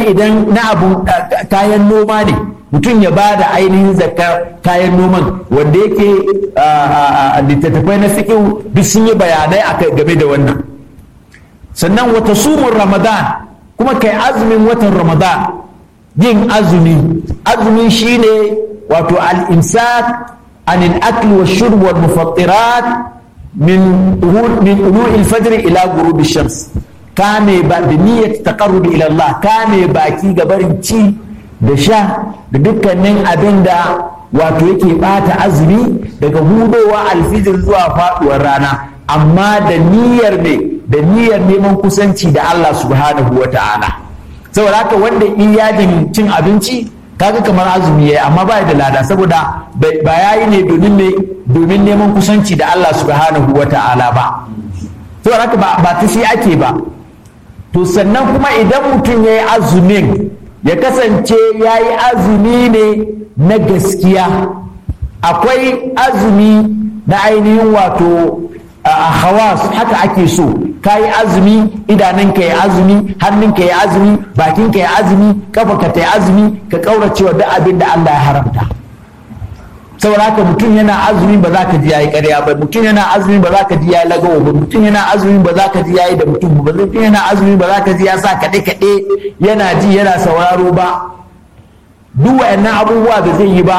idan na abu kayan noma ne mutum ya ba da ainihin zakar kayan noman wanda yake littattafai na fiƙi duk sun yi bayanai game da wannan sannan wata sumun ramadan kuma kai azumin watan ramadan yin azumi azumi shine wato al-imsak anil akli wa shurb wal mufattirat min min ulu'il fajr ila ghurub shams kame ba da niyyar taqarrub ila Allah kame baki ga barin ci da sha da dukkanin abin da wato yake bata azumi daga hudowa alfijir zuwa faduwar rana amma da niyyar ne da niyyar neman kusanci da Allah subhanahu wa ta'ala saboda haka wanda in yajin cin abinci kaga kamar azumi yayi amma ba da lada saboda ba yayi ne domin ne domin neman kusanci da Allah subhanahu wa ta'ala ba saboda haka ba ta shi ake ba to sannan kuma idan mutum yayi azumin ya kasance yayi azumi ne na gaskiya akwai azumi na ainihin wato a hawas haka ake so ka yi azumi idanunka ya azumi hannunka ya azumi bakinka ya azumi kafarka ta ya azumi ka kauracewa duk abin da Allah ya haramta saboda haka mutum yana azumi ba za ka ji yayi ƙarya ba mutum yana azumi ba za ka ji yayi lagawa ba mutum yana azumi ba za ka ji yayi da mutum ba mutum yana azumi ba za ka ji ya sa kaɗe kaɗe yana ji yana sauraro ba duk wa'annan abubuwa da zai yi ba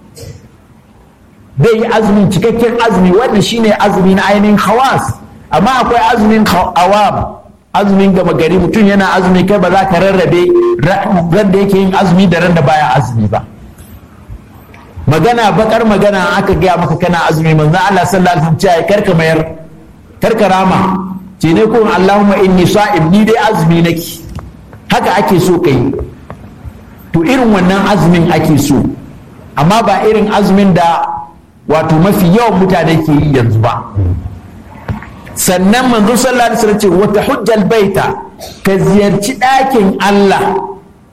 zai yi azumin cikakken azumi wanda shine azumi na ainihin hawas amma akwai azumin awam azumin gama gari mutum yana azumi kai ba za ka rarrabe ran da yake yin azumi da ran da baya azumi ba magana bakar magana aka gaya maka kana azumi manzo Allah sallallahu alaihi wasallam karka mayar karka rama ce ne ko Allahumma inni sa'im ni dai azumi nake haka ake so kai to irin wannan azumin ake so amma ba irin azumin da wato mafi yawan mutane ke yi yanzu ba sannan manzo sallallahu alaihi wasallam ce wata hujjal baita ka ziyarci ɗakin Allah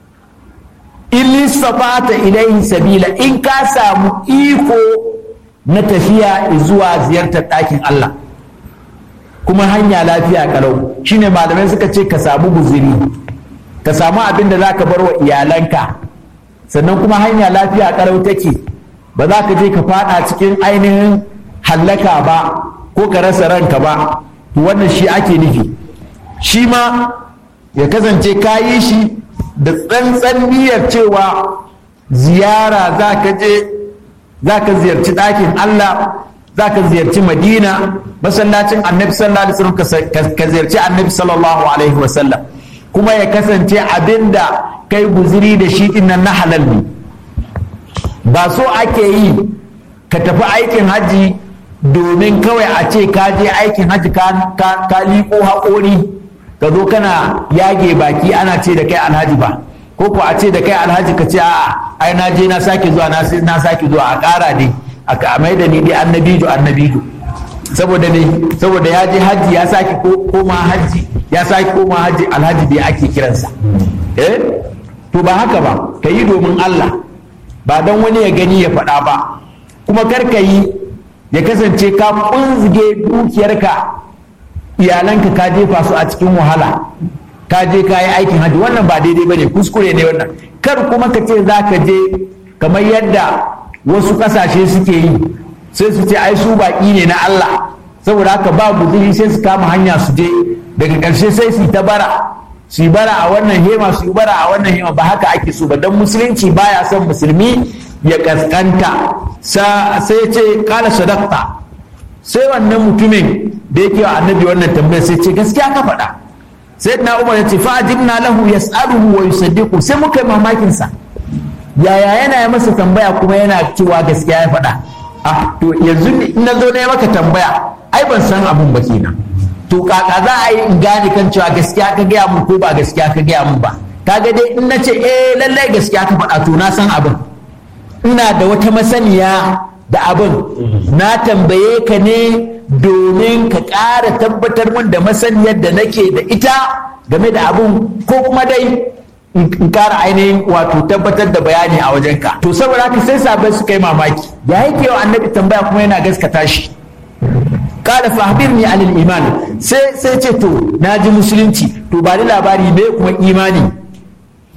in sabata ilaihi sabila in ka samu iko na tafiya zuwa ziyartar ɗakin Allah kuma hanya lafiya kalau shine malamai suka ce ka samu guziri ka samu abin da za ka bar wa iyalanka sannan kuma hanya lafiya kalau take ba za ka je ka fada cikin ainihin hallaka ba ko ka rasa ranka ba to wannan shi ake nufi shi ma ya kasance ka yi shi da tsantsan niyyar cewa ziyara za ka je za ka ziyarci ɗakin Allah za ka ziyarci madina masallacin annabi sallallahu alaihi wasallam ka ziyarci annabi sallallahu alaihi wasallam kuma ya kasance abinda kai guziri da shi nan na halal ne ba so ake yi ka tafi aikin hajji domin kawai a ce ka je aikin hajji ka liƙo haƙori ka zo kana yage baki ana ce da kai alhaji ba ko ko a ce da kai alhaji ka ce a'a ai na je na sake zuwa na sake zuwa a ƙara dai a mai da ni dai annabijo annabijo saboda ne saboda ya je hajji ya sake koma hajji ya sake koma hajji alhaji bai ake kiransa eh to ba haka ba ka yi domin Allah ba don wani ya gani ya faɗa ba kuma kar ka yi ya kasance ka kunzige dukiyarka iyalanka ka jefa su a cikin wahala ka je ka yi aikin hajji wannan ba daidai ba ne kuskure ne wannan kar kuma ka ce za ka je kamar yadda wasu ƙasashe suke yi sai su ce ai su baƙi ne na Allah saboda haka ba guzuri sai su kama hanya su je daga ƙarshe sai su ta bara su yi bara a wannan hema su yi bara a wannan hema ba haka ake so ba don musulunci baya son musulmi ya kaskanta sai ce kala sadaqta sai wannan mutumin da yake wa annabi wannan tambayar sai ce gaskiya ka faɗa sai na umar ya ce fa'ajibna lahu yas'aluhu wa yusaddiqu sai muka yi mamakin sa yaya yana yi masa tambaya kuma yana cewa gaskiya ya faɗa ah to yanzu in na zo na yi maka tambaya ai ban san abun ba kenan to kaka za a yi in gane kan cewa gaskiya ka gaya mun ko ba gaskiya ka gaya mun ba kaga dai in na ce eh lallai gaskiya ka faɗa to na san abin ina da wata masaniya da abin na tambaye ka ne domin ka ƙara tabbatar mun da masaniyar da nake da ita game da abin ko kuma dai in ƙara ainihin wato tabbatar da bayani a wajenka to saboda haka sai sabai suka yi mamaki ya yake wa annabi tambaya kuma yana gaskata shi kala fahbirni alil iman sai sai ce to na ji musulunci to ba ni labari me kuma imani